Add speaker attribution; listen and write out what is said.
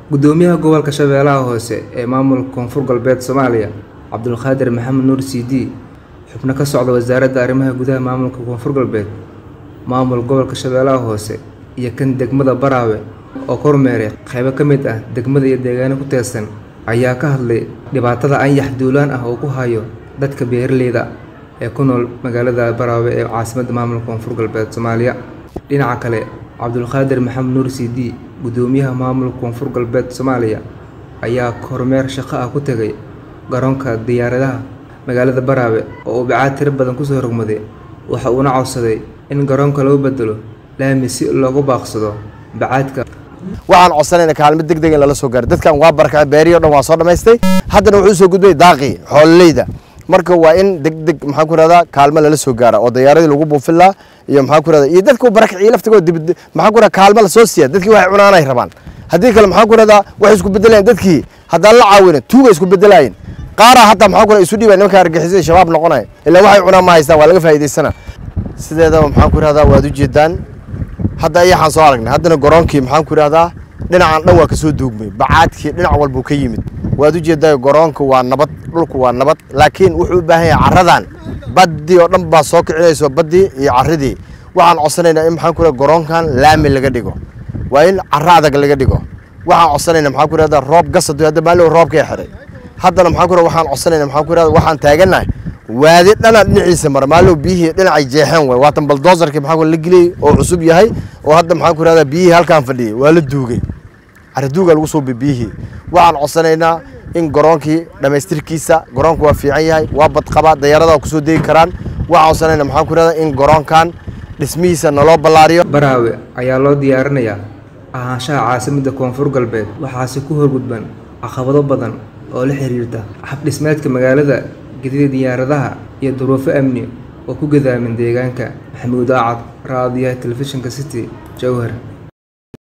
Speaker 1: gudoomiyaha gobolka shabeellaha hoose ee maamulka koonfur galbeed soomaaliya cabdulqaadir maxamed nuur cd xubno ka socda wasaaradda arrimaha gudaha maamulka koonfur galbeed maamul gobolka shabeellaha hoose iyo kan degmada baraawe oo kormeeray qaybo ka mid ah degmada iyo deegaano ku teedsan ayaa ka hadlay dhibaatada anyax duulaan ah oo ku hayo dadka beeraleyda ee ku nool magaalada baraawe ee caasimadda maamulka koonfur galbeed soomaaliya dhinaca kale cabdulqaadir maxamed nuur cd gudoomiyaha maamulka koonfur galbeed soomaaliya ayaa kormeer shaqo ah ku tegay garoonka diyaaradaha magaalada baraawe oo uu bacaad tiro badan kusoo rogmaday waxa uuna codsaday in garoonka loo bedelo laami si loogu baaqsado bacaadka
Speaker 2: waxaan codsanayna kaalmo deg deg in lala soo gaaro dadkan waa barakacay beeriyo dhan waa soo dhammaystay haddana wuxuu soo gudbay daaqii xoololeyda marka waa in deg deg maxaa ku rahdaa kaalmo lala soo gaara oo diyaaradii lagu buufin lahaa iyo maxaa ku rahdaa iyo dadka barakaciyay laftigooda dib maxaa ku rahdaa kaalmo la soo siiya dadkii waxay cunaanay rabaan haddii kale maxaa ku rahdaa waxay isku bedelayaan dadkii haddaan la caawinin tuuga isku bedelaayeen qaaraa hataa maxaa ku rahdaa isu dhiibay nimanka argixisada shabaab noqonaya ilaa waxay cunaan ma haystaan waa laga faa'iidaysana sideedaba maxaan ku rahdaa waad u jeedaan hadda ayaxaan soo aragnay haddana garoonkii maxaan ku idhahdaa dhinacan dhan waa kasoo duugmay bacaadkii dhinac walbuu ka yimid waad u jeedaa garoonka waa nabad dhulku waa nabad laakiin wuxuu u baahan yahay carradan baddii oo dhan baa soo kicinayso baddii iyo carridii waxaan codsanaynaa in maxaan ku idhahdaa garoonkan laami laga dhigo waa in carro adag laga dhigo waxaan codsanaynaa maxaan ku idhahdaa roob gasad hadda maalin roobkay xiray haddana maxaan ku idhahdaa waxaan codsanaynaa maxaan ku idhahdaa waxaan taagannahay waadi dhana dhinaciisa mara maalow biyihii dhinacay jeexeen way waatan baldoosarkii maxaa la geliyey oo cusub yahay oo hadda maxaan ku rahdaa biyihii halkaan fadhiyey waa la duugay cariduuga lagu soo biyihii waxaan codsanaynaa in garoonkii dhammaystirkiisa garoonku waa fiican yahay waa badqaba dayaarada kusoo degi karaan waxaan codsanaynaa maxaan ku rahdaa in garoonkan dhismihiisa naloo ballaariyo
Speaker 1: baraawe ayaa loo diyaarinayaa ahaanshaha caasimadda koonfur galbeed waxaase ku horgudban caqabado badan oo la xiriirta habdhismeedka magaalada gedida diyaaradaha iyo duruufo amni oo ku gadaamin deegaanka maxamuud acad raadiyaha telefishinka city jowhar